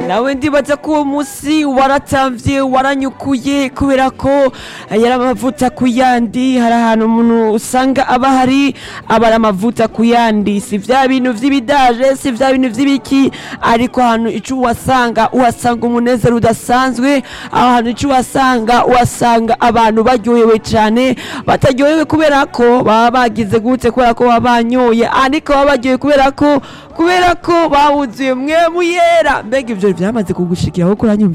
nawe ndibaza ko uwo munsi waratamvye waranyukuye kubera ko yari amavuta ku yandi hari ahantu umuntu usanga aba hari aba ari amavuta ku yandi si vya bintu vy'ibidaje si vya bintu vy'ibiki ariko ahantu ico uhasanga uhasanga umunezero udasanzwe aho hantu ico uhasanga uhasanga abantu baryohewe cane bataryohewe kubera ko baba bagize gute kubera ko baba banyoye ariko baba baryohewe kubera ko kubera ko bawuzuye mwe muyera mbega ivyo vyamaze kugushikiraho kuranyumva